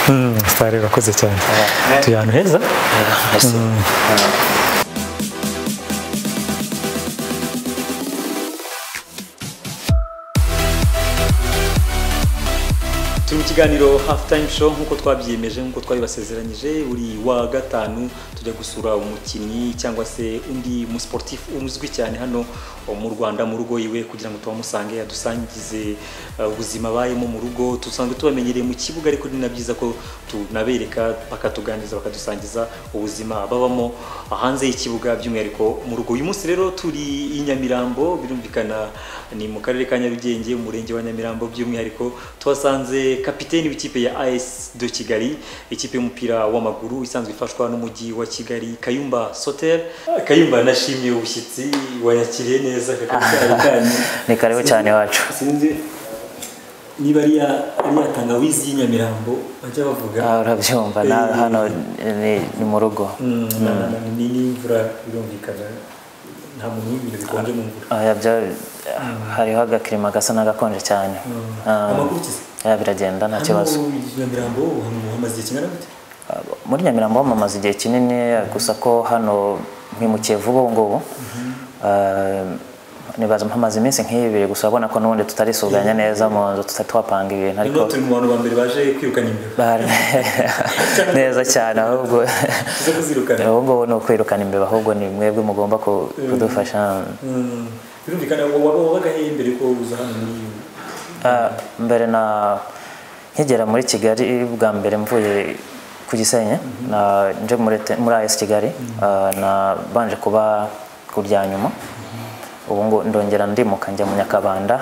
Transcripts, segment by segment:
うんスタイルが崩れちゃう、tuyano heza ese turi mu kiganiro hafu tayimu show nk'uko twabyiyemeje nk'uko twabibasezeranyije buri wa gatanu tujya gusura umukinnyi cyangwa se undi musiporutifu uzwi cyane hano mu rwanda mu rugo iwe kugira ngo tubamusange adusangize uh, ubuzima abayemo mu rugo dusanzwe tubamenyereye mu kibuga ariko ni na byiza ko tunabereka bakatuganiriza bakadusangiza ubuzima babamo hanze y'ikibuga by'umwihariko mu rugo uyu munsi rero turi i nyamirambo birumvikana ni mu karere ka nyarugenge umurenge wa nyamirambo by'umwihariko tuhasanze kapiteni w'ikipe ya AS de Kigali ikipe y'umupira w'amaguru isanzwe ifashwa n'umujyi wa Kigali Kayumba Soter Kayumba nashimiye ubushyitsi wayakiriye neza kakabyanyu ni karibu cyane iwacu sinzi niba ari ya ari ya tangawizi y'inyamirambo bajya bavuga Ah, urabyumva na- Eh. hano ni ni mu rugo Mm, na- na- na- ni n'imvura birumvikana nta muntu w'ibintu bikonje mu mvura Ah, byo- hariho agakirima gasa n'agakonje cyane Ah, amakurikiza ah, biragenda nta kibazo hano i nyamirambo ubu hamaze igihe kingana gute muri nyamirambo bamamaza igihe kinini gusa ko hano mpimukiye vuba ubu ngubu Ah, nibaza mpamaze iminsi nk'ibiri gusa urabona ko n'ubundi tutarisuganya neza mu nzu tutari twapanga ibintu ariko rero turi mu bantu ba mbere baje kwirukana imbere Bari- neza cyane ahubwo tuze kuzirukana ubu ngubu ni ukwirukana imbeba ahubwo ni mwebwe mugomba ku- kudufasha Mm, birumvikana wa- waba wabaga hehe mbere ko uza hano muri iyi Ah, mbere na nkigera muri kigali bwa mbere mvuye ku gisenyi na nje muri te- muri as kigali ah, nabanje kuba ku rya nyuma ubu ngo ndongera ndimuka njya mu nyakabanda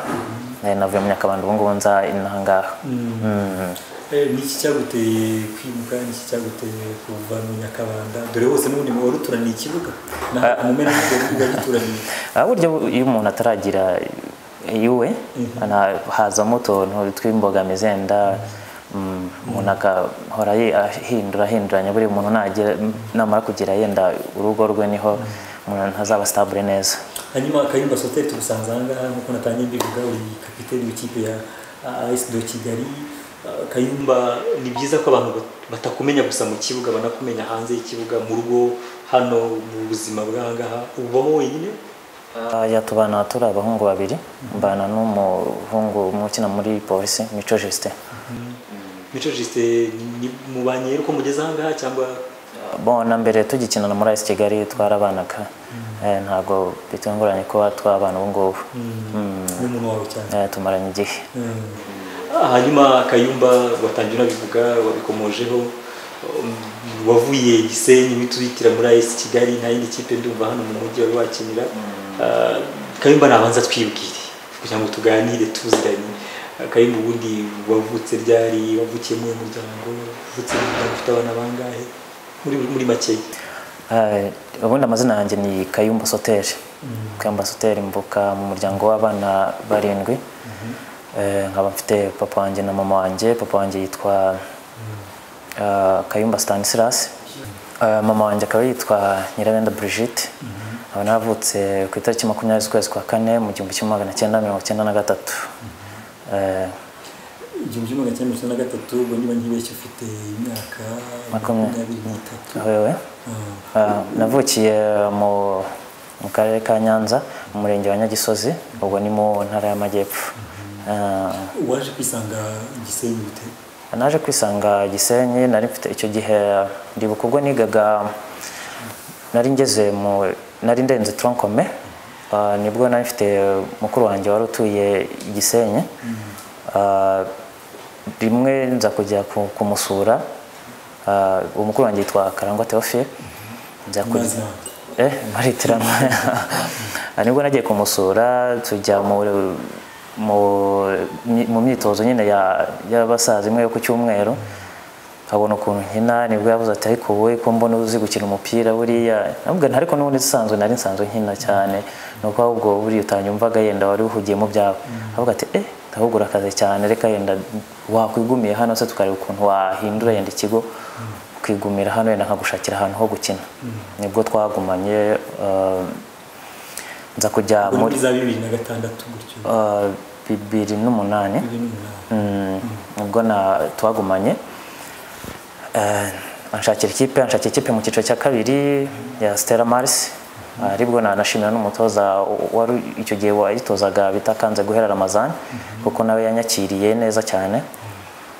Eh, navuye mu nyakabanda ubu ngubu nza inahangaha Mm. Eh, ni iki cyaguteye kwimuka ni iki cyaguteye kuva mu nyakabanda dore wose n'ubundi wari uturaniye ikibuga na mu mpera y'ibyo bibuga bituraniye Ah, burya bu- iyo umuntu ataragira iwe ana- hazamo utuntu tw'imbogamizi yenda mm, umuntu agahora yi- ahindura ahinduranya buri muntu nagira namara kugira yenda urugo rwe niho umuntu ntazaba stabule neza hanyuma kayumba soteri tugusanze ahangaha nk'uko natangiye mbivuga uri kapiteni w'ikipe ya as do kigali Ah, kayumba ni byiza ko abantu bat- batakumenya gusa mu kibuga banakumenya hanze y'ikibuga mu rugo hano mu buzima bw'ahangaha ubamo wenyine Ah, ya tubana turi abahungu babiri mbana n'umuhungu umwe ukina muri polisi mico justin mico jisite mubanye uko mugeze ahangaha cyangwa bona mbere tugikinana muri as kigali twarabanaga Eh, ntabgo bitunguranye kuba twabana ubu ngubu ni umuntu wawe cyane Eh, tumaranye igihe Ah, hanyuma kayumba watangiye unabivuga wabikomojeho um, wavuye gisenyi uhita uhitira muri ayesi kigali nta yindi kipe ndumva hano mu mujyi wari wakinira Ah, kayumba nabanza twibwire kugira ngo tuganire tuziranye Ah, kayumba ubundi wavutse ryari wavukiye mu muryango wavutse mu muryango ufite abana bangahe muri muri makeya Eh, ubundi amazina yanjye ni kayumba soteri kayumba soteri mvuka mu muryango w'abana barindwi Eh, nkaba mfite papa wanjye na mama wanjye papa wanjye yitwa eh, kayumba stanislas Eh, mama wanjye akaba yitwa nyirabenda brigitte aba navutse ku itariki makumyabiri z'ukwezi kwa kane mu gihumbi kimwe magana cyenda mirongo cyenda na gatatu Eh, igihumbi kimwe magana cyenda mirongo icyenda na gatatu ubwo niba ntibeshye ufite imyaka makumyabiri n'itatu aho wowe Ah. Ah, navukiye mu mu karere ka nyanza mu murenge wa nyagisozi ubwo ni mu ntara y'amajyepfo Ah, waje kwisanga igisenyi bite naje kwisanga gisenyi nari mfite icyo gihe ndibuka ubwo nigaga nari ngeze mu nari ndenze tronkome Ah, nibwo nari mfite mukuru wanjye wari utuye i gisenyi Ah, rimwe nza kujya ku- kumusura Ah, uwo mukuru wanjye yitwa karangwa theophile nza kujya amazi yawe Eh, maritirano nibwo nagiye kumusura tujya mu mu, mu myitozo nyine ya- y'abasaza imwe yo ku cyumweru abona ukuntu nkina nibwo yavuze ati ariko wowe ko mbona uzi gukina umupira buriya namubwira nti ariko n'ubundi usanzwe nari nsanzwe nkina cyane ni uko ahubwo buriya utanyumvaga yenda wari uhugiye mu byawe avuga ati eh ahubwo urakaze cyane reka yenda wakwigumiye hano se tukareba ukuntu wahindura yenda ikigo kwigumira hano yenda nkagushakira ahantu ho gukina nibwo twagumanye eh, nza kujya ubwo ni muri muri za bibiri na gatandatu gutyo eh, bibiri n'umunani bibiri n'umunani Mm, ubwo na twagumanye Eh, anshakira ikipe anshakira ikipe mu cyiciro cya kabiri ya Stella Mars aribwo nanashimira n'umutoza wari icyo gihe wayitozaga bitakanze guhera Ramazan kuko nawe yanyakiriye neza cyane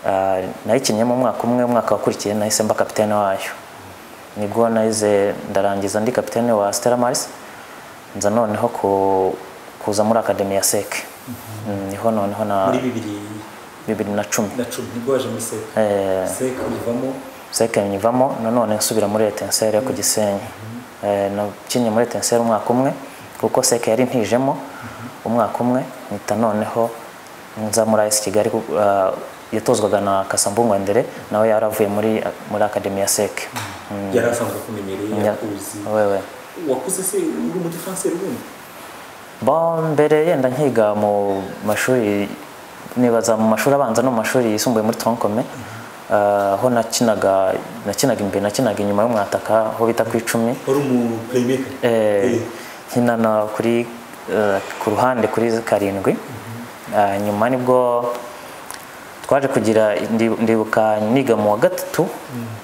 Ah, nayikinnyemo umwaka umwe umwaka wakurikiye nahise mba kapitene wayo nibwo nahize ndarangiza ndi kapitene wa Stella Maris nza noneho ku- kuza muri akademi ya SEC Mm, niho noneho na muri bibiri 2010 na cumi nibwo waje muri seka eh seka uyivamo seke nyivamo nanone nsubira muri etenseri yo ku gisenyi Eh, nakinnye muri etenseri umwaka umwe kuko seke yari ntijemo umwaka umwe mpita noneho nza muri AS Kigali ku- ah, yatozwaga na Kasambungu Andre nawe yaravuye muri muri akademi ya seke yari asanzwe akumenyereye Ya- yakuzi wewe wakuze se uri muri france ubundi Bo mbere yenda nkiga mu mashuri nibaza mu mashuri abanza no mu mashuri yisumbuye muri Tonkome aho nakinaga nakinaga imbere nakinaga inyuma y'umwataka aho bita ku icumi wari umu playmaker Eh, nkina na kuri eh, ku ruhande kuri karindwi Ah, nyuma nibwo twaje kugira ndi- ndibuka niga mu wa gatatu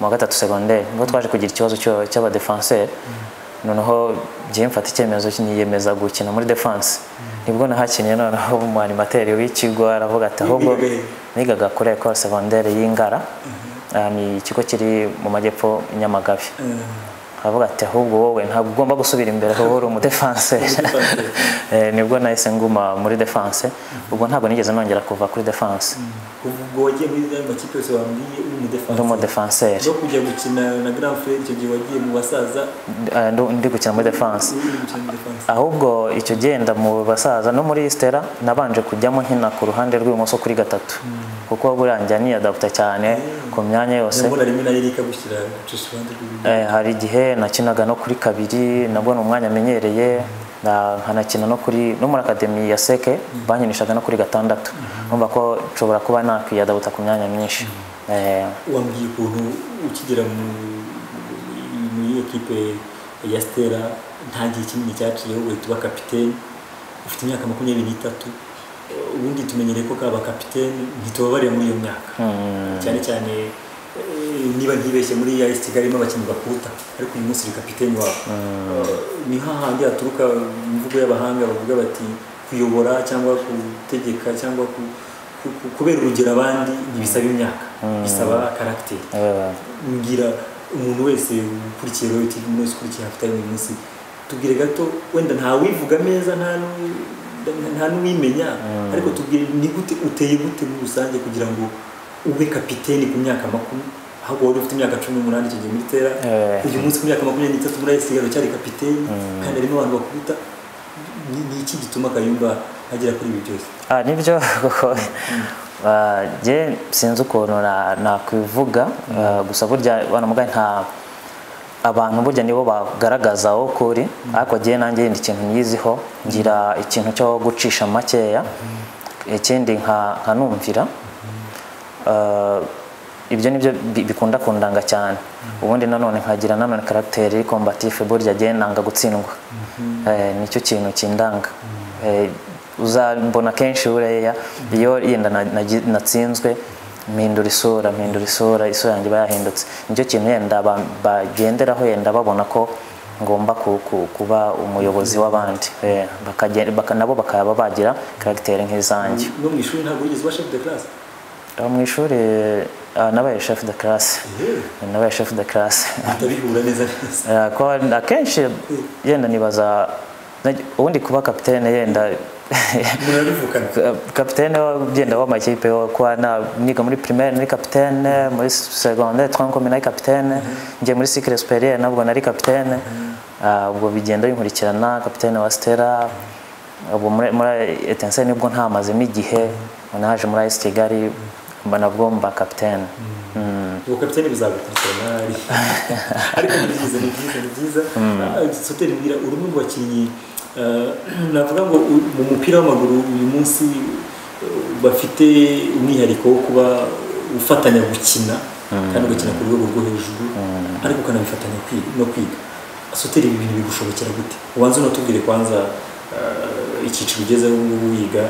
mu wa gatatu segonderi nibwo twaje kugira ikibazo cy'aba- cy'abadefenseri noneho njyewe mfata icyemezo niyemeza gukina muri defense nibwo nahakinnye noneho umwanimateri w'ikigo aravuga ati ahubwo Nigaga he?" nigaga kuri ekore segonderi y'ingara Ah, ni ikigo kiri mu majyepfo i nyamagabe aravuga ati ahubwo wowe ntabwo ugomba gusubira imbere kuko uri umudefanse Eh, nibwo nahise nguma muri defanse ubwo ntabwo nigeze nongera kuva kuri defanse kuva ubwo wagiye muri ayo makipe yose wambwiye uri umu defense ndi umudefanseri no kujya gukina na grand frere icyo gihe wagiye mu basaza Eh, ndu- ndi gukina muri defanse uri gukina mu defense ahubwo icyo genda mu basaza no muri stera nabanje kujyamo nkina ku ruhande rw'ibumoso kuri gatatu kuko burangira niyadaputa cyane ku myanya yose ndabona rimwe na erika gushyira gucisha iruhande rw'iburyo Eh, hari igihe nakinaga no kuri kabiri nabwo ni umwanya amenyereye na- nkanakina no kuri no muri akademi ya seke bankinishaga no kuri gatandatu numva ko nshobora kuba nakwiyadabuta ku myanya myinshi Eh, wambwiye ukuntu ukigera mu muri ekipe ya stera nta gihe kinini cyaciyeho uhita uba kapitene ufite imyaka makumyabiri n'itatu Eh, ubundi tumenyereye ko kaba kapitene ntitubabarira muri iyo myaka cyane cyane eh, niba ntibeshye muri AS Kigali mo abakinnyi bakuta ariko uyu munsi uri kapitene wabo Eh, ni hahandi haturuka imvugo y'abahanga bavuga bati kuyobora cyangwa gutegeka cyangwa ku, ku, ku, kubera urugero abandi ntibisaba imyaka bisaba karagiteri eh, mbwira umuntu wese ukurikiye royo tivi umuntu wese ukurikiye hafi tayimu uyu munsi tubwire gato wenda nta wivuga neza nta n'u- nta n'uwimenya ariko tubwire ni gute uteye gute muri rusange kugira ngo ube kapiteni ku myaka makumi ahubwo wari ufite imyaka cumi n'umunani icyo gihe muri tera Eh. uyu munsi ku myaka makumyabiri n'itatu muri ayisigaro cyari kapiteni kandi harimo abantu bakuruta Ni- ni iki gituma kayumba agera kuri ibi byose ah, nibyo kuko ah, jye sinzi ukuntu na- nakwivuga ah, gusa burya banamugaye nta abantu burya nibo bagaragaza aho kuri ariko jye nanjye yindi ikintu nyiziho ngira ikintu cyo gucisha makeya ikindi nka- nkanumvira Ah, ibyo nibyo bi- bikunda kundanga cyane ubundi nanone nkagira nanone karagiteri kombatifu burya jye nanga gutsindwa Eh, nicyo kintu kindanga Eh, uzambona kenshi buriya iyo yenda na- nagi- natsinzwe mpindura isura mpindura isura isura yanjye iba yahindutse nicyo kintu yenda ba- bagenderaho yenda babona ko ngomba ku- ku- kuba umuyobozi w'abandi Eh, bakagen- baka- nabo bakaba bagira karagiteri nk'izanjye no mu ishuri ntabwo wigeze uba chef de classe aho mu ishuri ah, nabaye chef de classe Eh, nabaye chef de classe bihita bihura neza neza Eh, ko akenshi yenda nibaza ubundi kuba kapitene yenda murabivugana kapitene ugenda w'amakipe yo kuba na niga muri primaire nari kapitene muri secondaire twankomi nari kapitene njye muri cycle superieur nabwo nari kapitene Ah, ubwo bigenda binkurikirana kapitene wa Stella ubwo muri muri etenseri nibwo ntamazemo igihe naje muri AS Kigali mba nabwo mba kapitene Mm. ubu kapitene bizagukurikirana ariko ni byiza ni byiza ni byiza soteri mbwira uri umwe mu bakinnyi eh, navuga ngo u- mu mupira w'amaguru uyu munsi eh, bafite umwihariko wo kuba ufatanya gukina kandi ugakina ku rwego rwo hejuru ariko ukanabifatanya kwi- no kwiga soteri ibi bintu bigushobokera gute ubanza unatubwire kwanza eh, icyiciro ugezeho ubu ngubu wiga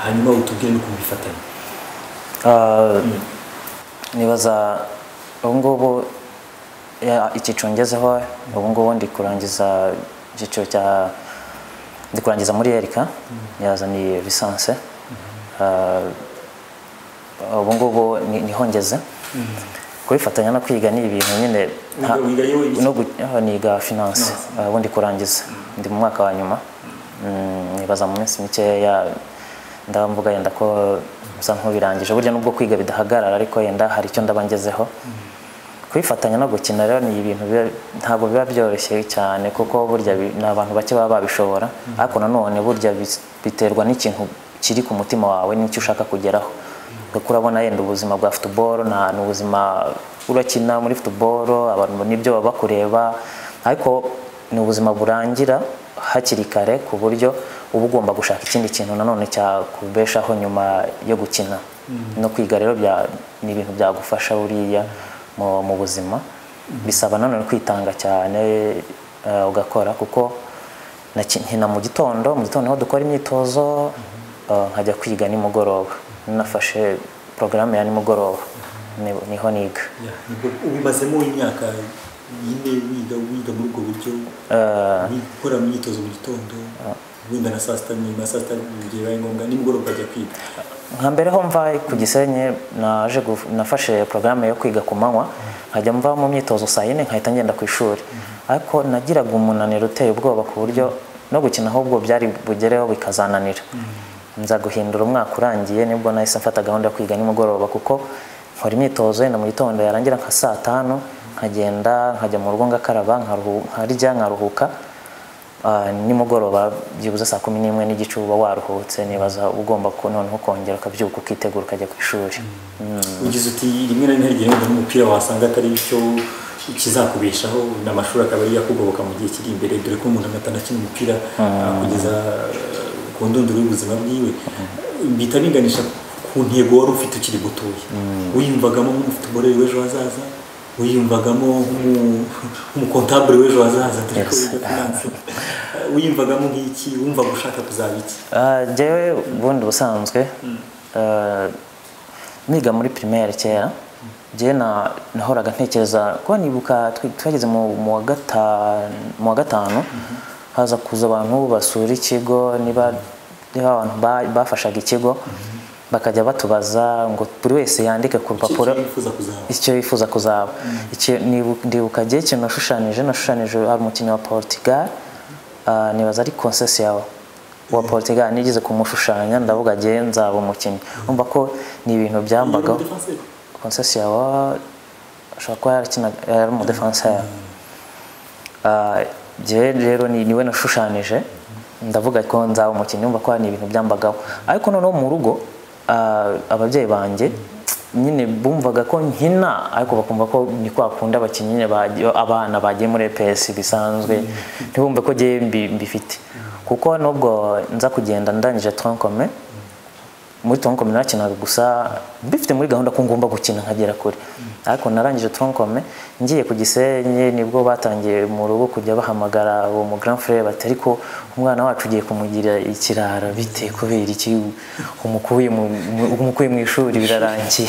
hanyuma utubwire n'ukuntu bifatanya Ah, nibaza ubu ngubu ya- icyiciro ngezeho ubu ngubu ndi kurangiza icyiciro cya ndi kurangiza muri erika yazaniye lisanse Ah, ubu ngubu ni- niho ngeze kubifatanya no kwiga ni ibintu nyine nta- Wiga- wiga yewe ibiki? no gu- aho niga finance Ah, ubu ndi kurangiza ndi mu mwaka wa nyuma Mm, nibaza mu minsi mikeya ndamvuga yenda ko bisa nk'ubirangije burya nubwo kwiga bidahagarara ariko yenda hari icyo ndaba ngezeho kwifatanya no gukina rero ni ibintu biba- ntabwo biba byoroshye cyane kuko burya bi- ni abantu bake baba babishobora ariko nanone burya bis- biterwa n'ikintu kiri ku mutima wawe n'icyo ushaka kugeraho kuko urabona yenda ubuzima bwa futuboro nta ni ubuzima urakina muri futuboro abantu nibyo baba kureba ariko ni ubuzima burangira hakiri kare ku buryo uba ugomba gushaka ikindi kintu nanone cyakubeshaho nyuma yo gukina no kwiga rero bya- ni ibintu byagufasha buriya mu, mu buzima bisaba nanone kwitanga cyane eh, ugakora kuko naki- nkina mu gitondo mu gitondo niho dukora imyitozo eh, nkajya kwiga nimugoroba nafashe porogaramu ya nimugoroba ni- niho niga Ya, nibwo ubimazemo imyaka yine wiga wiga muri ubwo buryo wiga gukora imyitozo mu gitondo wenda na saa sita nyuma saa sita mu gihe bibaye ngombwa nimugoroba ukajya kwiga nka mbere ho mva ku gisenyi naje guf- nafashe porogaramu yo kwiga ku manywa nkajya mva mu myitozo saa yine nkahita ngenda ku ishuri ariko nagiraga umunaniro uteye ubwoba ku buryo no gukina ahubwo byari bugereho bikazananira nza guhindura umwaka urangiye nibwo nahise mfata gahunda yo kwiga nimugoroba kuko nkora imyitozo yenda mu gitondo yarangira nka saa tanu nkagenda nkajya mu rugo ngakaraba nkaruhu- nkarya nkaruhuka Ah, nimugoroba byibuze saa kumi n'imwe n'igice uba waruhutse nibaza uba ugomba ku- noneho kongera ukabyuka ukitegura ukajya ku ishuri Mm. ugize uti rimwe na rimwe hari igihe wenda n'umupira wasanga atari cyo kizakubeshaho n'amashuri akaba ari yakugoboka mu gihe kiri imbere dore ko umuntu amata akina umupira ah, kugeza ah, ku ndunduro y'ubuzima bwiwe bihita biganisha ku ntego wari ufite ukiri gutoya wiyumvagamo nk'umufutubore w'ejo hazaza wiyumvagamo nk'umu- nk'umukontabure w'ejo hazaza dore ko wiga finance wiyumvagamo nk'iki wumvaga ushaka kuzaba iki Ah, Jyewe ubundi busanzwe ah, niga muri primaire kera jyewe na- nahoraga ntekereza kuba nibuka twe- twageze mu mu wa gata- mu wa gatanu haza kuza abantu basura ikigo niba niba abantu ba- bafashaga ikigo bakajya batubaza ngo buri wese yandike ku Iki- rupapuro iki wifuza kuzaba icyo yifuza kuzaba Icyo- nibu- ndibuka igihe ikintu nashushanyije nashushanyije hari umukinnyi wa portugal ah, nibaza ari konsesi yawe wa portugal nigeze kumushushanya ndavuga agiye nzaba umukinnyi umva ko ni ibintu byambagaho Defenseur. konsesi yawe ashobora kuba yarakinaga yari umudefanseri Ah, Jyewe rero ni niwe nashushanyije ndavuga ko nzaba umukinnyi wumva ko hari ibintu byambagaho ariko noneho mu rugo ah, ababyeyi banjye nyine bumvaga ko nkina ariko bakumva ko ni kwa kundi abakinnyi nyine bajya- abana bagiye muri EPS bisanzwe ntibumve ko jyewe mbi- mbifite kuko nubwo nza kugenda ndangije tronkome muri tronkome narakinaga gusa mbifite muri gahunda ko ngomba gukina nkagera kure ariko narangije tronkome ngiye ku gisenyi nibwo batangiye mu rugo kujya bahamagara uwo mu grand frère bati ariko umwana wacu ugiye kumugira ikirara bite kubera iki umukuye mu mu- umukuye mu ishuri birarangiye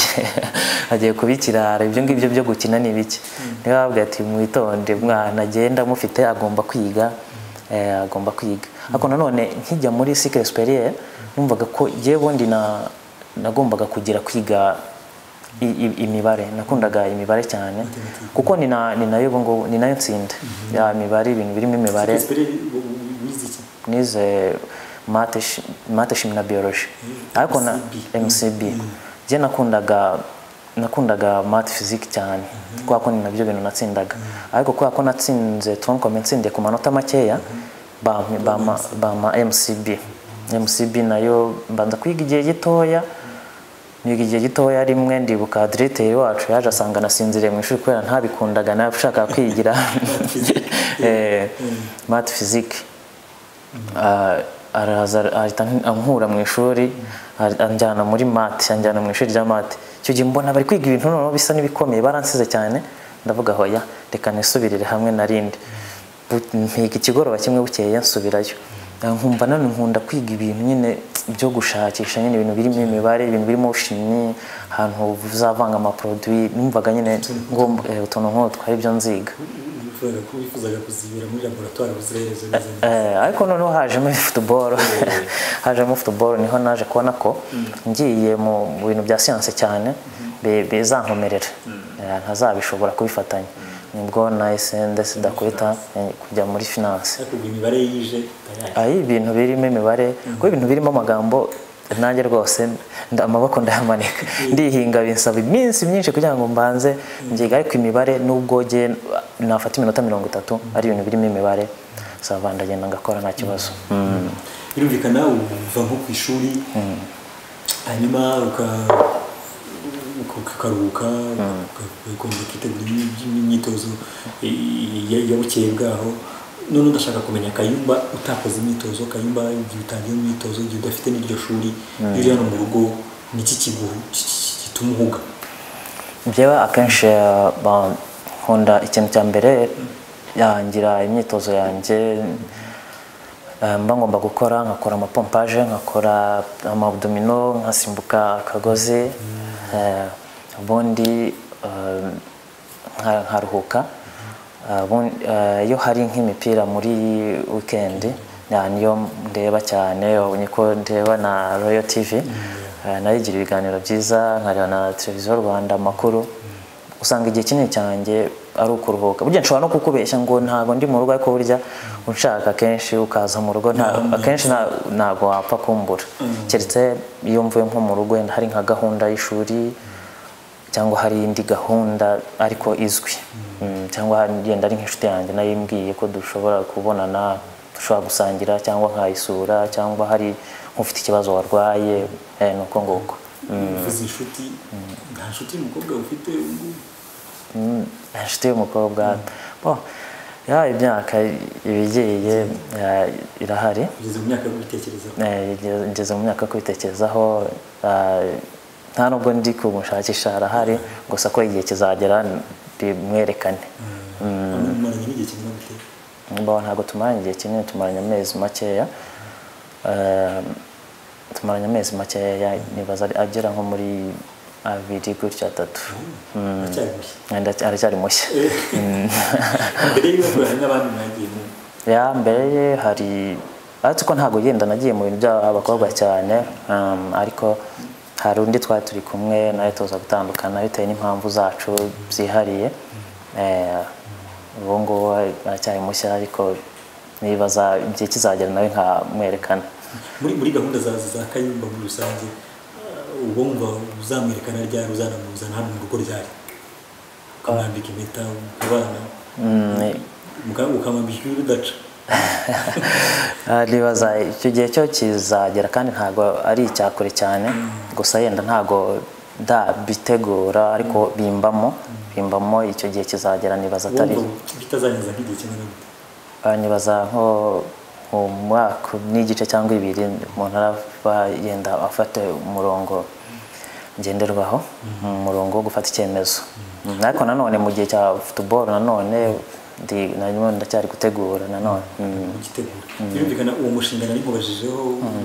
agiye kuba ikirara ibyo ngibyo byo gukina ni bike niba babwiye ati mwitonde mwana agenda mufite agomba kwiga eh, agomba kwiga ariko nanone nkijya muri sikire superiere numvaga ko yewe ubundi na- nagombaga kugira kwiga i- i- imibare nakundaga imibare cyane kuko ni na- ni nayo ubu ngubu- ni nayo nsinda ya mibare ibintu birimo imibare Espere wize iki nize mate shi- mate shimi na biology ariko na mcb jye nakundaga nakundaga mate physique cyane kubera ko ni nabyo bintu natsindaga ariko kubera ko natsinze troncome ntsindiye ku manota makeya bampa- bampa bampa mcb mcb nayo mbanza kwiga igihe gitoya niga igihe gitoya rimwe ndibuka diregiteri wacu yaje asanga nasinziriye mu ishuri kubera ntabikundaga nawe ushaka kwigira Eh, mate physique Ah, araza ahita ankura mu ishuri ari- anjyana muri mate anjyana mu ishuri rya mate icyo gihe mbona bari kwiga ibintu noneho bisa n'ibikomeye baransize cyane ndavuga hoya reka nisubirire hamwe narindi mpiga ikigoroba kimwe bukeye nsubirayo Ah, nkumva none nkunda kwiga ibintu nyine byo gushakisha nyine ibintu birimo imibare ibintu birimo shimi ahantu uzavanga amaproduwi numvaga nyine ngomba eh, utuntu nk'utwo ari byo nziga wifuzaga ko wifuzaga kuzibira muri laboratwari uzireherezo neza neza Eh, ariko noneho hajemo futuboro hajemo futuboro niho naje kubona ko ngiye mu mu bintu bya siyanse cyane bi- bizankomerera Eh, ntazabishobora kubifatanya nibwo nahise ndetse ndakubita eh, kujya muri finance ariko ubwo imibare yije itaraje ayi ibintu birimo imibare kuko ibintu birimo amagambo nanjye rwose nda- amaboko ndayamanika ndihinga binsaba iminsi myinshi kugira ngo mbanze ngiga ariko imibare nubwo jye nafata iminota mirongo itatu ari ibintu birimo imibare sava ndagenda ngakora nta kibazo Mm. birumvikana uva nko ku ishuri hanyuma uka- uka- ukaruhuka uka- ugakomeza ukitegura imyi- imyitozo i- ya- ya bukeye bwaho none udashaka kumenya kayumba utakoze imyitozo kayumba igihe utangiye imyitozo igihe udafite n'iryo shuri iyo uri hano mu rugo ni iki kiguhu ki- ki- gituma uhuga njyewe akenshi eh, ba- nkunda ikintu cya mbere yangira imyitozo yanjye eh, mba ngomba gukora nkakora amapompaje nkakora amabudomino nkasimbuka akagozi eh, ubundi eh, nka- nkaruhuka Eh, ubundi, eh, iyo hari nk'imipira muri wikendi na- niyo ndeba cyane ubu niko ndeba na royal tv Eh, nayo igira ibiganiro byiza nkareba na televiziyo rwanda amakuru usanga igihe kinini cyanjye ari ukuruhuka burya nshobora no kukubeshya ngo ntabwo ndi mu rugo ariko burya unshaka akenshi ukaza mu rugo nta- akenshi nta- ntabwo wapfa kumbura keretse iyo mvuye nko mu rugo wenda hari nka gahunda y'ishuri cyangwa hari indi gahunda ariko izwi Mm, cyangwa hari- yenda ari nk'inshuti yanjye nayo imbwiye ko dushobora kubonana dushobora gusangira cyangwa nkayisura cyangwa hari nk'ufite ikibazo warwaye eh, ni uko nguko uvuze inshuti nta nshuti y'umukobwa ufite ubu ngubu Mm, inshuti y'umukobwa bo ya imyaka ibigiye ya, irahari kugeza mu myaka yo kubitekerezaho Eh, ngeze mu myaka yo kubitekerezaho eh, nta nubwo ndi kumushakisha arahari gusa ko igihe kizagera bimwerekane Hano mumaranye n'igihe kingana gute Mbaho ntabwo tumaranye igihe kinini tumaranye amezi makeya Eh, tumaranye amezi makeya nibaza ari- agera nko muri abiri gutya atatu aracyari mushya Ndac- aracyari mushya mbere y'uko hari n'abandi mwagiye mu ya mbere ye hari ariko ko ntabwo yenda nagiye mu bintu by'abakobwa cyane um, ariko hari undi twari turi kumwe nawe tuza gutandukana bitewe n'impamvu zacu zihariye Eh, ubu ngubu aracyari mushya ariko nibaza igihe kizagera nawe nkamwerekana muri muri gahunda za za kayumba muri rusange eh, ubwo mva uzamwerekana ryari uzanamuzana hano mu rugo ryari ukamwambika impeta abana Muka- ukamwambika ibi bidaca Ah, nibaza icyo gihe cyo kizagera kandi ntabwo ari icya kure cyane gusa yenda ntabwo ndabitegura ariko bimbamo bimbamo icyo gihe kizagera nibaza atari wumva bitazageza nk'igihe kingana gute Ah, nibaza nko mu mwaka n'igice cyangwa ibiri umuntu araba yenda afata umurongo ngenderwaho umurongo wo gufata icyemezo Mm, ariko nanone mu gihe cya futuboro nanone ndi- nanone ndacyari gutegura nanone Mm. ugitegura birumvikana uwo mushinga nari nkubajije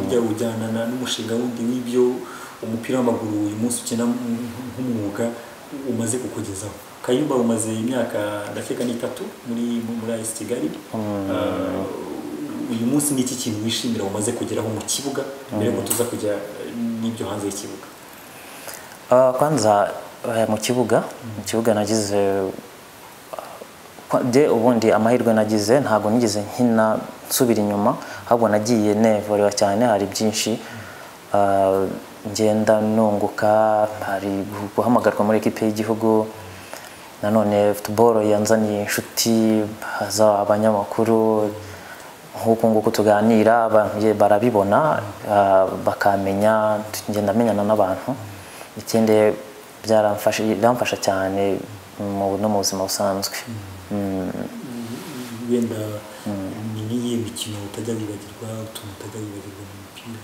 ujya ujyanana n'umushinga wundi w'ibyo umupira w'amaguru uyu munsi ukina nk- nk'umwuga umaze kukugezaho kayumba umaze imyaka ndakeka n'itatu muri muri ayisi kigali Ah, uyu munsi ni iki kintu wishimira umaze kugeraho mu kibuga mbere y'uko tuza kujya eh, n'ibyo hanze y'ikibuga Ah, kwanza eh, mu kibuga mu kibuga nagize kwa- je ubundi amahirwe nagize ntabwo nigeze nkina nsubira inyuma ahubwo nagiye nevorera cyane hari byinshi ah, ngenda nunguka hari guhamagarwa muri ekipe y'igihugu nanone futuboro yanzaniye inshuti haza abanyamakuru nk'uku nguku tuganira abantu ye- barabibona ah, bakamenya ngenda menyana n'abantu ikindi byaramfasha biramfasha cyane mu no mu buzima busanzwe Mm. wenda ni n'iyihe mikino utajya wibagirwa utuntu utajya wibagirwa mu mupira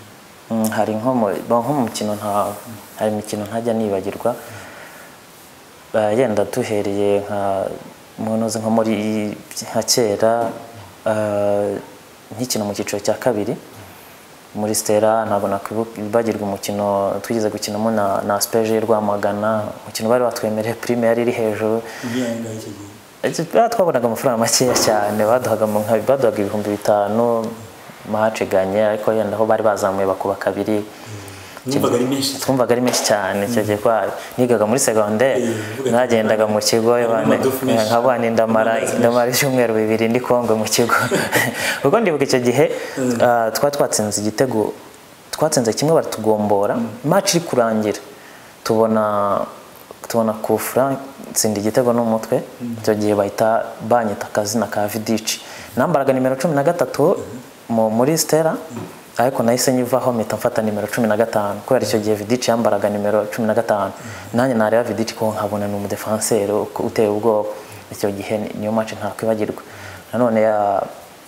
Mm, hari nko mu ba- nko mu mikino nta hari imikino ntajya nibagirwa Eh, yenda duhereye nka munoze nko muri nka kera eh, nkikina mu cyiciro cya kabiri muri Stella ntabwo nakwibagirwa umukino twigeze gukinamo na na Aspeje Rwamagana umukino bari batwemereye prime yari iri hejuru ubwihangaye icyo gihe Eh, twabonaga amafaranga makeya cyane baduhaga mu- nka- baduhaga ibihumbi bitanu mahaciganye ariko yenda aho bari bazamuye bakuba kabiri numvaga ari menshi cyane twumvaga ari menshi cyane icyo gihe kwa nigaga muri secondaire uvuga nagendaga mu kigo harimo amadofu menshi. nkabana indamara Amazi menshi. ndamara ibyumweru bibiri ndi kongwe mu kigo kuko ndibuka icyo gihe ah, twari twatsinze igitego twatsinze kimwe baratugombora match iri kurangira tubona tubona kufra nsinda igitego n'umutwe icyo gihe bahita banyita akazina ka vidici nambaraga nimero cumi na gatatu mu- muri stera ariko nahise nyivaho mpita mfata nimero cumi na gatanu kubera icyo gihe vidici yambaraga nimero cumi na gatanu nanjye nareba vidici ko nkabona ni umudefanseri uteye ubwoba icyo gihe ni- niyo mace ntakwibagirwa nanone ya-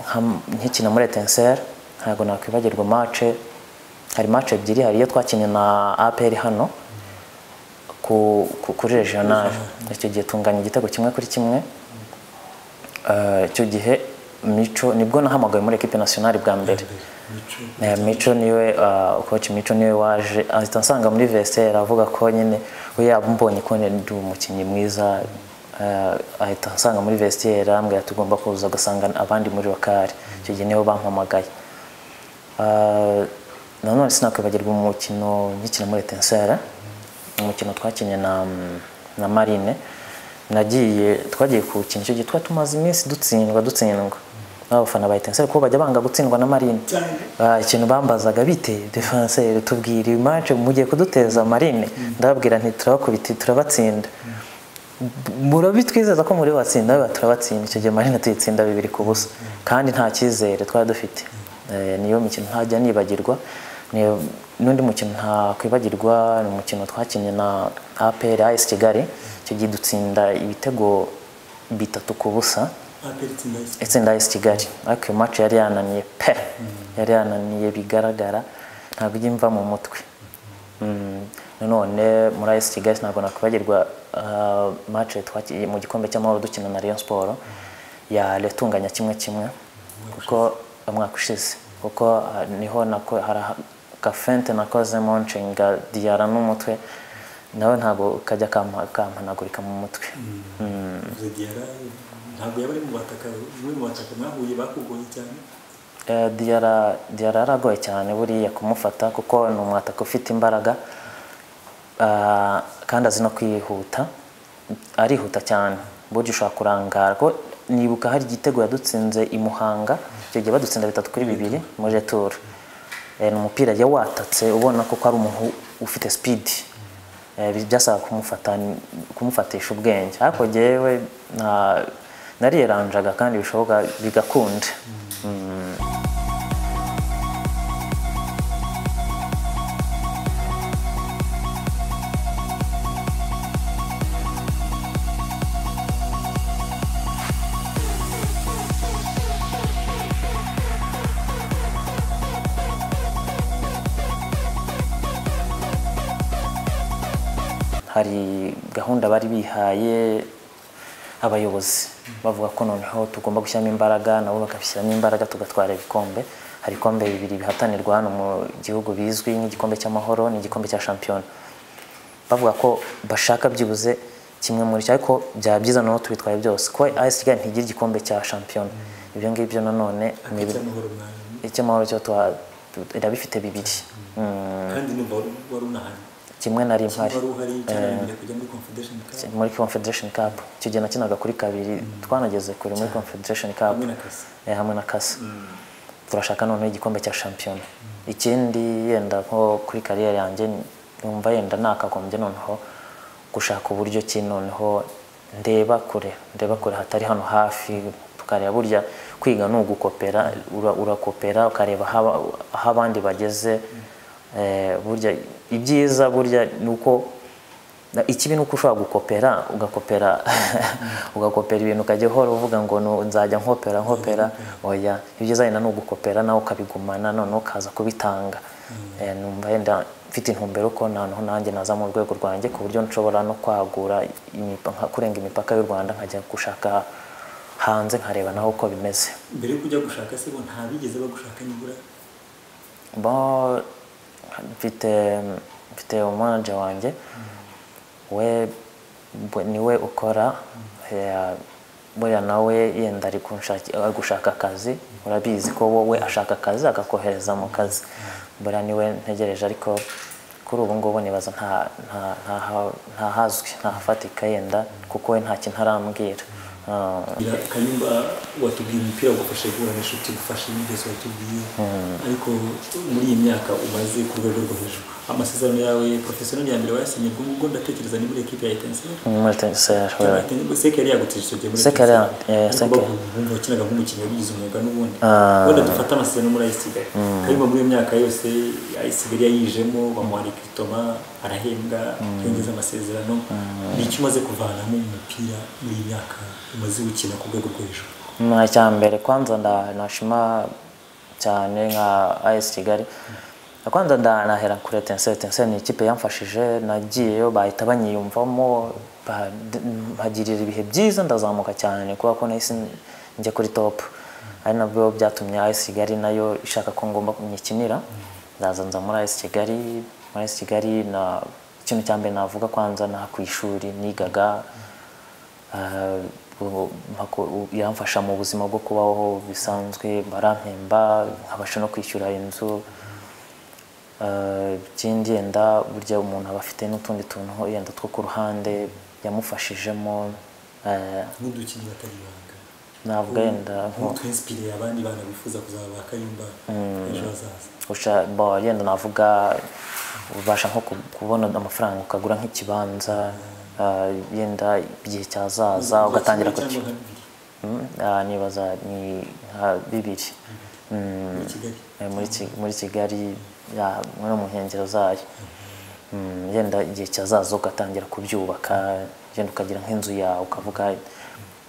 nka- nkikina muri etenseri ntabwo nakwibagirwa mace hari mace ebyiri hari iyo twakinnye na apr hano ku, ku, kuri regional icyo gihe tunganya igitego kimwe kuri kimwe Eh, icyo gihe mico nibwo nahamagawe muri ekipe nationale bwa mbere mico Eh, mico niwe ah, coach mico niwe waje ahita ansanga muri vestiaire avuga ko nyine we yabonye ko ndi umukinnyi mwiza eh, ahita ansanga muri vestiaire ambwira tugomba kuza ugasanga abandi muri wakari icyo gihe nibo bampamagaye Ah, nanone sinakwibagirwa umukino nkikina muri etensere umukino twakinnye na, na marine nagiye twagiye kuwukina icyo gihe twari tumaze iminsi dutsindwa dutsindwa n'abafana ba etensere kuko bajya banga gutsindwa na marine cyane Ah, ikintu bambazaga biteye defenseri tubwira iyi match mugiye kuduteza marine ndababwira nti turabakubita turabatsinda murabitwizeza ko muri batsinda biba turabatsinda icyo gihe marine tuyitsinda bibiri ku busa kandi nta cyizere twari dufite Eh, niyo mikino ntajya nibagirwa Ni- n'undi mukino ntakwibagirwa ni umukino twakinnye na APR AS Kigali icyo gihe dutsinda ibitego bitatu ku busa ateretse inda isi itsinda AS Kigali ariko iyo match yari yananiye pe yari yananiye bigaragara ntabwo ijya imva mu mutwe Mm, nanone muri AS Kigali ntabwo nakwibagirwa ah, match twakiye mu gikombe cy'amahoro dukina na Rayon Sport yaretunganya kimwe kimwe kuko umwaka ushize kuko ah, niho nako hari aha- gafente nakozemo nshinga diyara n'umutwe nawe ntabwo kajya kampa- kampanagurika mu mutwe Mm. uvuze diyara ntabwo yaba ari mu bataka bamwe mu bataka mwahuye bakugoye cyane Eh, Diarra Diarra yaragoye cyane buriya kumufata kuko ni umwataka ufite imbaraga Ah, kandi azi no kwihuta arihuta cyane burya ushobora kurangara ko nibuka hari igitego yadutsinze i Muhanga icyo gihe badutsinda bitatu kuri bibiri muri retour Eh, ni umupira yari watatse ubona ko ari umuntu ufite speed Eh, bi- byasabaga kumufata kumufatisha ubwenge ariko jyewe nta- nariyeranjaga kandi bishoboka bigakunda hari gahunda bari bihaye abayobozi bavuga ko noneho tugomba gushyiramo imbaraga nabo bakabishyiramo imbaraga tugatwara ibikombe hari ibikombe bibiri bihatanirwa hano mu gihugu bizwi nk'igikombe cy'amahoro n'igikombe cya shampiyona bavuga ko bashaka byibuze kimwe muri cyo ariko byaba byiza noneho tubitwaye byose kuko AS Kigali ntigira igikombe cya shampiyona ibyo ngibyo nanone ni ibi- cy'amahoro mwana icy'amahoro cyo tuha- tu- irabifite bibiri Mm, kandi numva wari- wari unahari kimwe na rimwe hari. wari uhari cyarangiye kujya muri confederation cup muri Confederation Cup icyo gihe nakinaga kuri kabiri twanageze kure muri Confederation Cup hamwe na kasa eh, hamwe na kasa turashaka noneho igikombe cya shampiyona ikindi yenda nko kuri kariyeri yanjye numva yenda nakagombye noneho gushaka uburyo ki noneho ndeba kure ndeba kure hatari hano hafi tukareba burya kwiga ni ugukopera ura- urakopera ukareba aho aba- aho abandi bageze Eh, burya ibyiza burya ni uko na- ikibi ni uko ushobora gukopera ugakopera ugakopera ibintu ukajya uhora uvuga ngo nu- nzajya nkopera nkopera oya ibyiza wenda ni ugukopera nawe ukabigumana noneho ukaza kubitanga Eh, numva wenda mfite intumbero ko noneho nanjye naza mu rwego rwanjye ku buryo nshobora no kwagura imipa- nka- kurenga imipaka y'u Rwanda nkajya gushaka hanze nkareba naho uko bimeze mbere yo kujya gushaka se bo nta bigeze bagushaka nibura bo mfite mfite umanaje wanjye we bwe- niwe ukora eh, buriya nawe yenda ari kunshaki- ari gushaka akazi urabizi ko wowe ashaka akazi akakohereza mu kazi buriya niwe ntegereje ariko kuri ubu ngubu nibaza nta- nta- nta- ntahazwi ntahafatika yenda kuko we nta kintu arambwira Ah, Ira- kayumba watubwiye umupira wagufashe guhura n'inshuti gufasha imigezi watubwiye ariko muri iyi myaka umaze ku rwego rwo hejuru amasezerano yawe porofesiyoneri ya mbere wayasinye ubwo ngubwo ndatekereza ni muri ekipe ya etenseri ni muri Etincelles, we- seke yari yagutije icyo gihe muri Seke Etenseri. yari- eh, Ariko Seke. bavuga ubundi wakinaga nk'umukinnyi wabigize umwuga n'ubundi Ah. wenda dufate amasezerano muri ayisigaye kayumba muri iyo myaka yose ayisigaye yayijemo bamuha rekritoma arahembwa yongeza amasezerano ni icyo umaze kuvanamo mu mupira muri iyi myaka umaze gukina ku rwego rwo hejuru Mwa cya mbere kwanza nda- nashima cyane nka AS Kigali kwanza nda- nahera kuri Etincelles Etincelles ni ikipe yamfashije nagiyeyo bahita banyiyumvamo ba- d- mpagirira ibihe byiza ndazamuka cyane kubera ko nahise njya kuri top ari nabwo byatumye AS Kigali nayo ishaka ko ngomba kunyikinira ndaza nza muri AS Kigali muri AS Kigali na ikintu cya mbere navuga kwanza na ku ishuri nigaga Ah, ubu- mpako- u- yamfasha mu buzima bwo kubaho bisanzwe barampemba nkabasha no kwishyura inzu Ah, ikindi yenda burya umuntu aba afite n'utundi tuntu yenda two ku ruhande yamufashijemo eh, n'udukinnyi batari ibanga navuga yenda nko nk'utwinspiriye abandi bana bifuza kuzaba ba kayumba ejo hazaza usha bo yenda navuga ubasha nko ku- kubona amafaranga ukagura nk'ikibanza ah, yenda igihe cyazaza ugatangira Kuva kimwe cyangwa nka bibiri kuki Mm, ah, nibaza ni nka bibiri Mm, muri kigali eh, muri Ki- muri kigali ya, no mu nkengero zayo Mm, yenda igihe cyazaza ugatangira kubyubaka yenda ukagira nk'inzu yawe ukavuga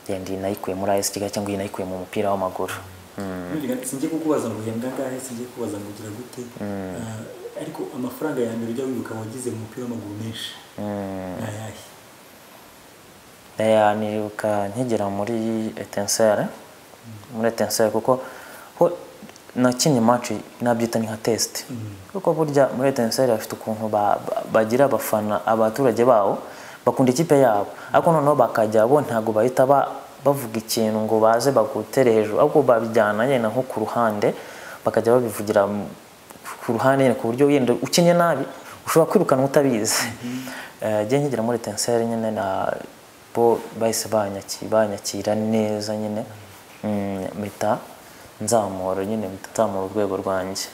yenda iyi nayikuye muri ayesi kigali cyangwa iyi nayikuye mu mupira w'amaguru Mm, Nuriga, singiye kukubaza ngo uhembwa angahe singiye kukubaza ngo ugira gute Ah, ariko amafaranga ya mbere ujya wibuka wagize mu mupira w'amaguru menshi mm. ni ayahe Eh, nibuka nkigera muri etensere muri etensere kuko ho nakinnye match nabyita ni nka test kuko burya muri etensere bafite ukuntu ba- ba- bagira abafana abaturage babo bakunda ikipe yabo ariko noneho bakajya bo ntabwo bahita ba- bavuga ikintu ngo baze bagutere hejuru ahubwo babijyana yenda nko ku ruhande bakajya babivugira ku ruhande nyine ku buryo yenda ukinnye nabi ushobora kwirukanwa utabizi Eh, njye nkigera muri tenseri nyine na bo bahise banyaki- banyakira neza nyine Mm, mpita nzamura nyine mpita nzamura urwego rwanjye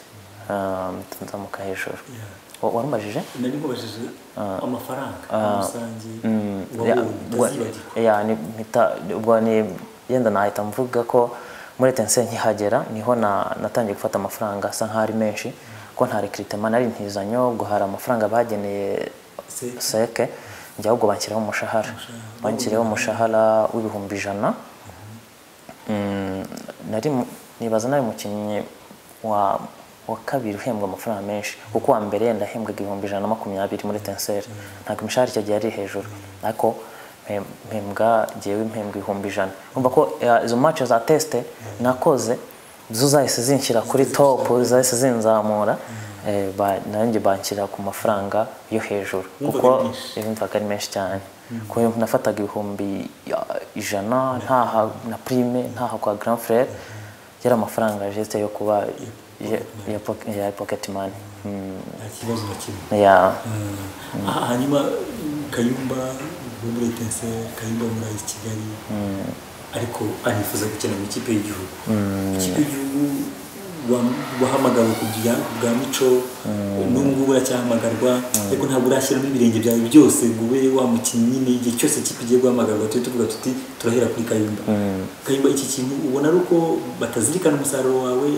Ah, mpita nzamuka hejuru Yeah. Wa- warumajije nari nkubajije amafaranga rusange Ya, wabonye ubwo- utazibagirwa ya, ni- mpita- ubwo ni yenda nahita mvuga ko muri etense nkihagera niho na- natangiye gufata amafaranga asa nk'aho ari menshi ko nta rekiritema nari ntizanyo ubwo hari amafaranga bageneye Se- seke njya ahubwo banshyiraho umushahara banshyiriyeho umushahara w'ibihumbi ijana Mm, nari mu- nibaza nari umukinnyi wa wa kabiri uhembwa amafaranga menshi kuko uwa mbere yenda ahembwaga ibihumbi ijana na makumyabiri muri tenseri ntabwo imishahara icyo gihe yari hejuru ariko mpe- mpembwa jyewe mpembwa ibihumbi ijana umva ko eh, izo match za teste nakoze zo zahise zinshyira kuri top zahise zinzamura eh, ba- nanjye banshyira ku mafaranga yo hejuru Wumvaga ari kuko menshi. yumvaga ari menshi cyane kuko nafataga ibihumbi ya- ijana ntaha na prime ntaha kwa grand frere yari amafaranga jeste yo kuba ya- ya poc- ya pocket money Mm, nta kibazo na kimwe ya Ah, hanyuma kayumba wo muri etense kayumba wo muri ayisi kigali ariko anifuza gukina mu ikipe y'igihugu ikipe y'igihugu wa- wahamagawe ku bya- ku bwa mico n'ubu ngubu uracyahamagarwa ariko ntabwo urashyiramo ibirenge byawe byose ngo ube wa mukinnyi nyine igihe cyose ikipe igiye guhamagarwa tujye tuvuga tuti turahera kuri kayumba kayumba iki kintu ubona ari uko batazirikana umusaruro wawe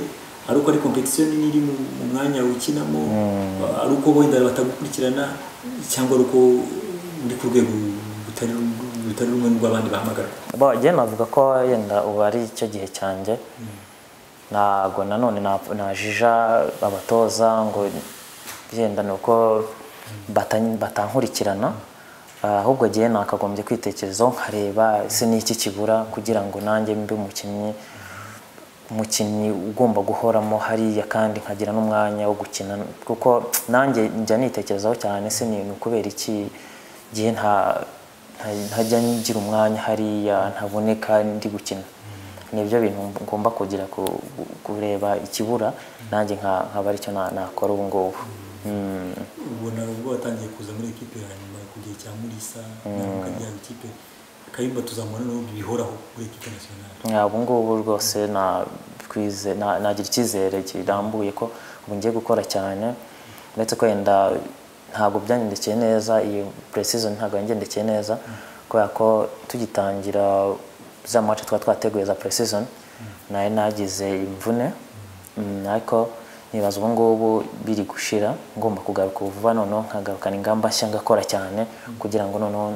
ari uko ari kompetisiyo nini iri mu- mu mwanya wikinamo ari uko wenda batagukurikirana cyangwa ari uko uri ku rwego rutari rutari rumwe n'urw'abandi bahamagarwa bo njye navuga ko yenda ubu ari icyo gihe cyanjye ntabwo nanone na- najija abatoza ngo yenda ni uko bata- batankurikirana Ah, ahubwo njyewe nakagombye kwitekerezaho nkareba ese ni iki kibura kugira ngo nanjye mbe umukinnyi umukinnyi ugomba guhoramo hariya kandi nkagira n'umwanya wo gukina kuko nanjye njya nitekerezaho cyane se ni ni ukubera iki gihe nta nta- ntajya ngira umwanya hariya ntaboneka ndi gukina ni ibyo bintu ngomba kugira ku- kureba ikibura nanjye nka- nkaba aricyo na- nakora ubu ngubu Mm. ubona ubwo watangiye kuza muri ekipe hanyuma ku gihe cya murisa ukajya ikipe kayumba tuzamubona n'ubundi bihoraho muri ekipe nationale Nka ubu ngubu rwose na- twize- na- nagira icyizere kirambuye ko ubu ngiye gukora cyane uretse ko wenda ntabwo byanyendekeye neza iyo precision ntabwo yangendekeye neza kubera ko tugitangira za mace twa twateguye za precision nayo nagize imvune Mm, ariko nibaza ubu ngubu biri gushira ngomba kugaruka vuba noneho nkagarukana ingamba nshya ngakora cyane kugira ngo noneho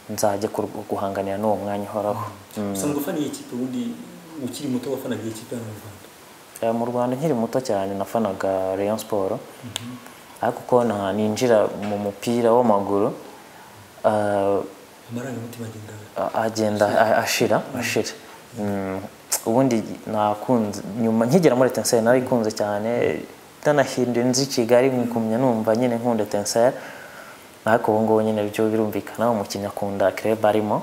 nzajye kur- guhanganira n'uwo mwanya uhoraho Mm. usanzwe ufaniye ikipe ubundi ukiri muto wafanaga ikipe hano mu rwanda Eh, mu rwanda nkiri muto cyane nafanaga rayon siporo ariko uko na- ninjira mu mupira w'amaguru eh, amarangamutima agenda a- agenda a- ashira ashira Mm, ubundi nakunze nyuma nkigera muri etenseri narayikunze cyane nanahinduye nzi i kigali ngumya numva nyine nkunda etenseri ariko ubu ngubu nyine byo birumvikana umukinnyi akunda kirebe arimo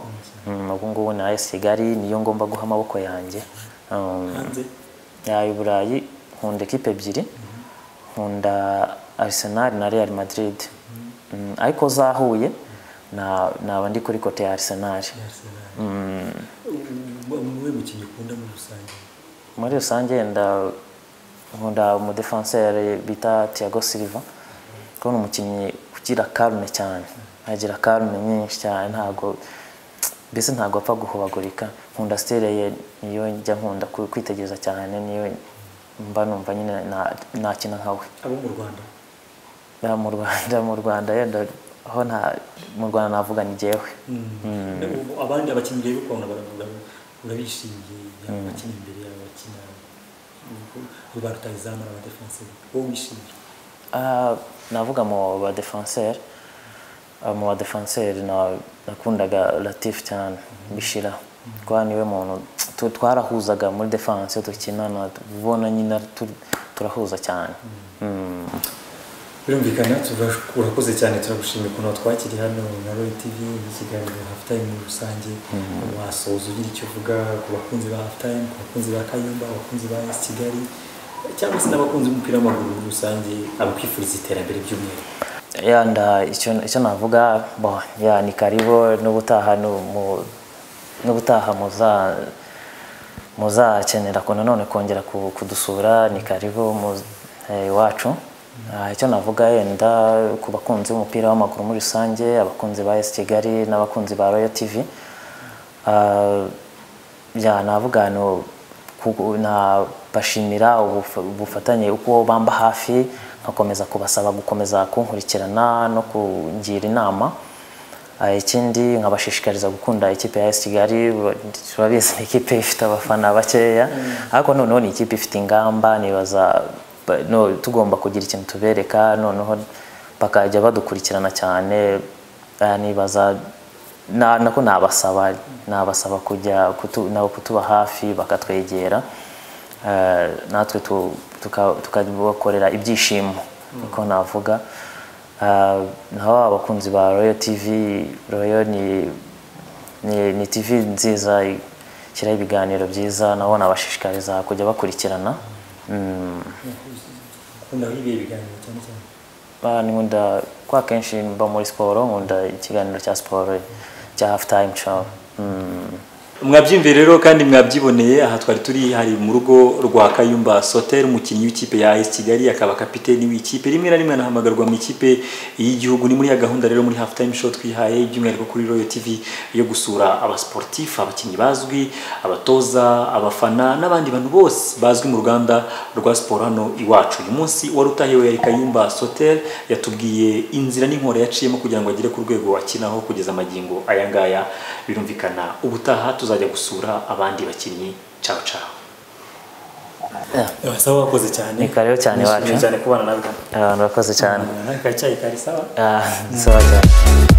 Mm, ubu ngubu na esi kigali niyo ngomba guha amaboko yanjye Um, hanze ya i Burayi nkunda ekipe ebyiri nkunda Arsenal na Real Madrid Mm, ariko zahuye na- naba ndi kuri kote ya Arsenal ya arsenal Mm, muwe mukinnyi ukunda muri rusange muri rusange yenda nkunda umudefenseri bita Thiago Silva kuko ni umukinnyi ugira karume cyane agira karume nyinshi cyane ntabwo mbese ntabwo apfa guhubagurika nkunda sitire ye niyo njya nkunda ku- kwitegereza cyane niyo mba numva nyine na- nakina nka we abo mu rwanda Ya, mu rwanda mu rwanda yenda aho nta mu rwanda navuga ni jyewe Ubu abandi abakinnyi rero ukabona baravuga ngo urabishimiye abakina imbere yawe abakina abo ba rutahizamu ari abadefenseri wowe wishimiye Ah, navuga mu badefenseri mu badefenseri na- nakundaga latif cyane bishira kuba niwe muntu tu- twarahuzaga muri defense iyo dukinana ubona nyine tu- turahuza cyane Mm. birumvikana tuva- urakoze cyane turagushimira ukuntu watwakiriye hano na royal tv mu kiganiro halftime muri rusange wasoza ugira icyo uvuga ku bakunzi ba halftime ku bakunzi ba kayumba abakunzi ba esi kigali cyangwa se n'abakunzi b'umupira w'amaguru muri rusange abakwifuriza iterambere by'umwihariko ya nda icyo icyo navuga bo ya ni karibu n'ubutaha ni mu- n'ubutaha muza muzakenera ko nanone kongera ku- kudusura ni karibu mu- eh, iwacu Ah, icyo navuga yenda ku bakunzi b'umupira w'amaguru muri rusange abakunzi ba esi kigali n'abakunzi ba royal tv Ah, ya navuga no ku- nabashimira ubuf- ubufatanye uko bamba hafi nkakomeza kubasaba gukomeza kunkurikirana no kungira inama Ah, ikindi nkabashishikariza gukunda ikipe ya AS Kigali ba- turabizi ni ikipe ifite abafana bakeya ariko noneho ni ikipe ifite ingamba nibaza ba- no, tugomba kugira ikintu tubereka noneho bakajya badukurikirana cyane Ah, nibaza na, nako nabasaba nabasaba kujya kutu, nabo kutuba hafi bakatwegera eh, natwe tu- tuka- tukabakorera ibyishimo uko navuga Eh, naho abakunzi ba royal tv royal ni, ni, ni tv nziza ishyiraho ibiganiro byiza nabo nabashishikariza kujya bakurikirana mm. ukundaho ibihe biganiro cyane cyane Ba, nkunda kwa kenshi mba muri siporo nkunda ikiganiro cya siporo cya half time show mm. mwabyimviye rero kandi mwabyiboneye aha twari turi hari mu rugo rwa kayumba soter umukinnyi w'ikipe ya AS kigali akaba kapiteni w'ikipe rimwe na rimwe anahamagarwa mu ikipe y'igihugu ni muri ya gahunda rero muri half time show twihaye by'umwihariko kuri royal tv yo gusura abasportif abakinnyi bazwi abatoza abafana n'abandi bantu bose bazwi mu ruganda rwa siporo hano iwacu uyu munsi wari utahiwe yari kayumba soter yatubwiye inzira n'inkora yaciyemo kugira ngo agere ku rwego akinaho kugeza amagingo aya ngaya birumvikana ubutaha tuzajya gusura abandi bakinnyi cawo cawo sawa wakoze cyane Ni karibu cyane Nishimiye iwacu. cyane kubana natwe abantu bakoze cyane n'akacayi kari sawa Ah, sawa cyane